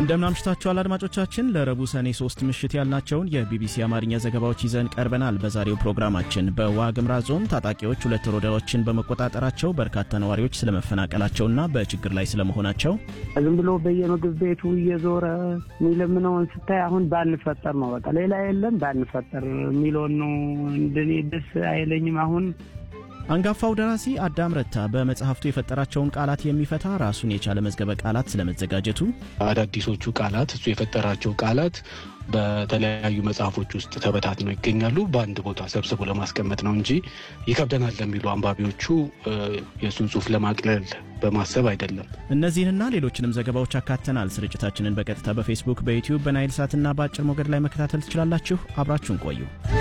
እንደምን አምሽታችኋል አድማጮቻችን። ለረቡዕ ሰኔ ሶስት ምሽት ያልናቸውን የቢቢሲ አማርኛ ዘገባዎች ይዘን ቀርበናል። በዛሬው ፕሮግራማችን በዋግምራ ዞን ታጣቂዎች ሁለት ወረዳዎችን በመቆጣጠራቸው በርካታ ነዋሪዎች ስለመፈናቀላቸውና በችግር ላይ ስለመሆናቸው፣ ዝም ብሎ በየምግብ ቤቱ እየዞረ የሚለምነውን ስታይ አሁን ባንፈጠር ነው በቃ ሌላ የለም ባንፈጠር የሚለውን ነው። እንደኔ ደስ አይለኝም አሁን አንጋፋው ደራሲ አዳም ረታ በመጽሐፍቱ የፈጠራቸውን ቃላት የሚፈታ ራሱን የቻለ መዝገበ ቃላት ስለመዘጋጀቱ፣ አዳዲሶቹ ቃላት እሱ የፈጠራቸው ቃላት በተለያዩ መጽሐፎች ውስጥ ተበታትነው ይገኛሉ። በአንድ ቦታ ሰብስቦ ለማስቀመጥ ነው እንጂ ይከብደናል ለሚሉ አንባቢዎቹ የእሱን ጽሑፍ ለማቅለል በማሰብ አይደለም። እነዚህንና ሌሎችንም ዘገባዎች አካተናል። ስርጭታችንን በቀጥታ በፌስቡክ፣ በዩቲዩብ፣ በናይል ሳትና በአጭር ሞገድ ላይ መከታተል ትችላላችሁ። አብራችሁን ቆዩ።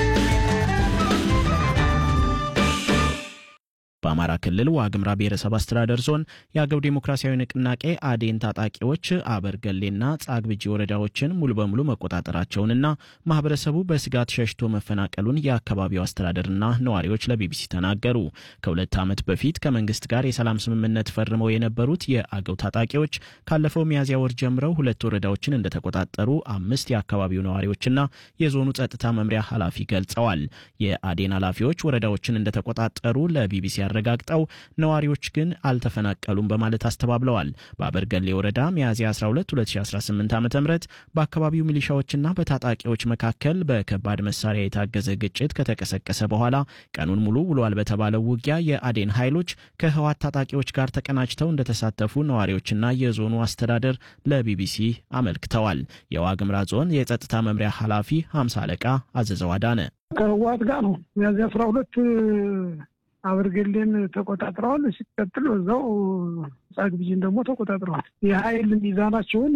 በአማራ ክልል ዋግምራ ብሔረሰብ አስተዳደር ዞን የአገው ዴሞክራሲያዊ ንቅናቄ አዴን ታጣቂዎች አበርገሌና ጻግብጂ ወረዳዎችን ሙሉ በሙሉ መቆጣጠራቸውንና ማህበረሰቡ በስጋት ሸሽቶ መፈናቀሉን የአካባቢው አስተዳደርና ነዋሪዎች ለቢቢሲ ተናገሩ። ከሁለት ዓመት በፊት ከመንግስት ጋር የሰላም ስምምነት ፈርመው የነበሩት የአገው ታጣቂዎች ካለፈው ሚያዝያ ወር ጀምረው ሁለት ወረዳዎችን እንደተቆጣጠሩ አምስት የአካባቢው ነዋሪዎችና የዞኑ ጸጥታ መምሪያ ኃላፊ ገልጸዋል። የአዴን ኃላፊዎች ወረዳዎችን እንደተቆጣጠሩ ለቢቢሲ አረጋግጠው ነዋሪዎች ግን አልተፈናቀሉም በማለት አስተባብለዋል። በአበርገሌ ወረዳ ሚያዝያ 12 2018 ዓ ም በአካባቢው ሚሊሻዎችና በታጣቂዎች መካከል በከባድ መሳሪያ የታገዘ ግጭት ከተቀሰቀሰ በኋላ ቀኑን ሙሉ ውሏል በተባለው ውጊያ የአዴን ኃይሎች ከህዋት ታጣቂዎች ጋር ተቀናጅተው እንደተሳተፉ ነዋሪዎችና የዞኑ አስተዳደር ለቢቢሲ አመልክተዋል። የዋግምራ ዞን የጸጥታ መምሪያ ኃላፊ ሀምሳ አለቃ አዘዘው አዳነ ከህዋት ጋር ነው ሚያዝያ አስራ ሁለት አበርገሌን ተቆጣጥረዋል። ሲቀጥል በዛው ጻግብጂን ደግሞ ተቆጣጥረዋል። የሀይል ሚዛናቸውን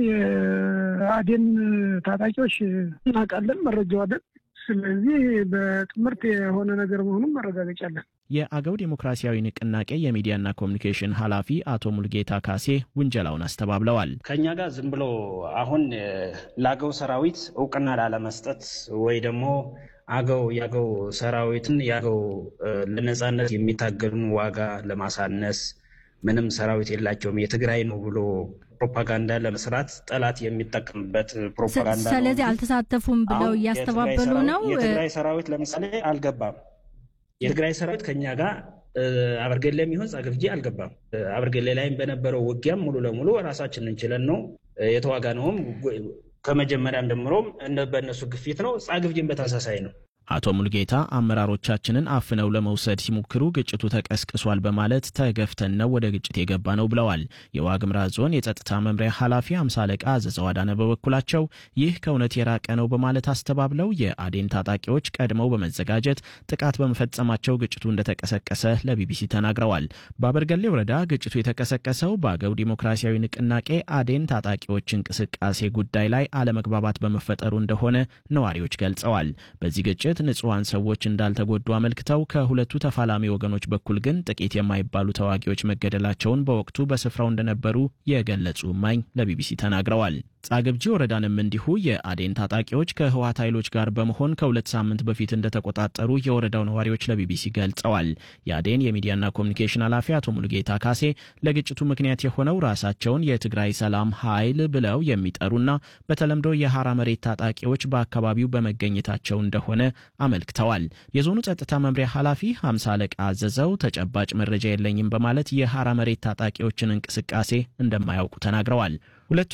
የአዴን ታጣቂዎች እናውቃለን፣ መረጃው አለን። ስለዚህ በጥምርት የሆነ ነገር መሆኑን መረጋገጫ አለን። የአገው ዴሞክራሲያዊ ንቅናቄ የሚዲያና ኮሚኒኬሽን ኃላፊ አቶ ሙልጌታ ካሴ ውንጀላውን አስተባብለዋል። ከኛ ጋር ዝም ብሎ አሁን ለአገው ሰራዊት እውቅና ላለመስጠት ወይ ደግሞ አገው የአገው ሰራዊትን የአገው ለነጻነት የሚታገሉን ዋጋ ለማሳነስ ምንም ሰራዊት የላቸውም የትግራይ ነው ብሎ ፕሮፓጋንዳ ለመስራት ጠላት የሚጠቀምበት ፕሮፓጋንዳ ነው። ስለዚህ አልተሳተፉም ብለው እያስተባበሉ ነው። የትግራይ ሰራዊት ለምሳሌ አልገባም። የትግራይ ሰራዊት ከኛ ጋር አበርገሌ የሚሆን ጻግብጂ አልገባም። አበርገሌ ላይም በነበረው ውጊያም ሙሉ ለሙሉ ራሳችን እንችለን ነው የተዋጋ ነውም ከመጀመሪያም ጀምሮም በእነሱ ግፊት ነው። ጻግብጂን በተመሳሳይ ነው። አቶ ሙልጌታ አመራሮቻችንን አፍነው ለመውሰድ ሲሞክሩ ግጭቱ ተቀስቅሷል በማለት ተገፍተን ነው ወደ ግጭት የገባ ነው ብለዋል። የዋግምራ ዞን የጸጥታ መምሪያ ኃላፊ አምሳ አለቃ አዘዘው አዳነ በበኩላቸው ይህ ከእውነት የራቀ ነው በማለት አስተባብለው የአዴን ታጣቂዎች ቀድመው በመዘጋጀት ጥቃት በመፈጸማቸው ግጭቱ እንደተቀሰቀሰ ለቢቢሲ ተናግረዋል። በአበርገሌ ወረዳ ግጭቱ የተቀሰቀሰው በአገው ዲሞክራሲያዊ ንቅናቄ አዴን ታጣቂዎች እንቅስቃሴ ጉዳይ ላይ አለመግባባት በመፈጠሩ እንደሆነ ነዋሪዎች ገልጸዋል። በዚህ ግጭት ንጹሐን ሰዎች እንዳልተጎዱ አመልክተው ከሁለቱ ተፋላሚ ወገኖች በኩል ግን ጥቂት የማይባሉ ተዋጊዎች መገደላቸውን በወቅቱ በስፍራው እንደነበሩ የገለጹ እማኝ ለቢቢሲ ተናግረዋል። ጻግብጂ ወረዳንም እንዲሁ የአዴን ታጣቂዎች ከህወሓት ኃይሎች ጋር በመሆን ከሁለት ሳምንት በፊት እንደተቆጣጠሩ የወረዳው ነዋሪዎች ለቢቢሲ ገልጸዋል። የአዴን የሚዲያና ኮሚኒኬሽን ኃላፊ አቶ ሙሉጌታ ካሴ ለግጭቱ ምክንያት የሆነው ራሳቸውን የትግራይ ሰላም ኃይል ብለው የሚጠሩና በተለምዶ የሐራ መሬት ታጣቂዎች በአካባቢው በመገኘታቸው እንደሆነ አመልክተዋል። የዞኑ ጸጥታ መምሪያ ኃላፊ ሀምሳ አለቃ አዘዘው ተጨባጭ መረጃ የለኝም በማለት የሐራ መሬት ታጣቂዎችን እንቅስቃሴ እንደማያውቁ ተናግረዋል። ሁለቱ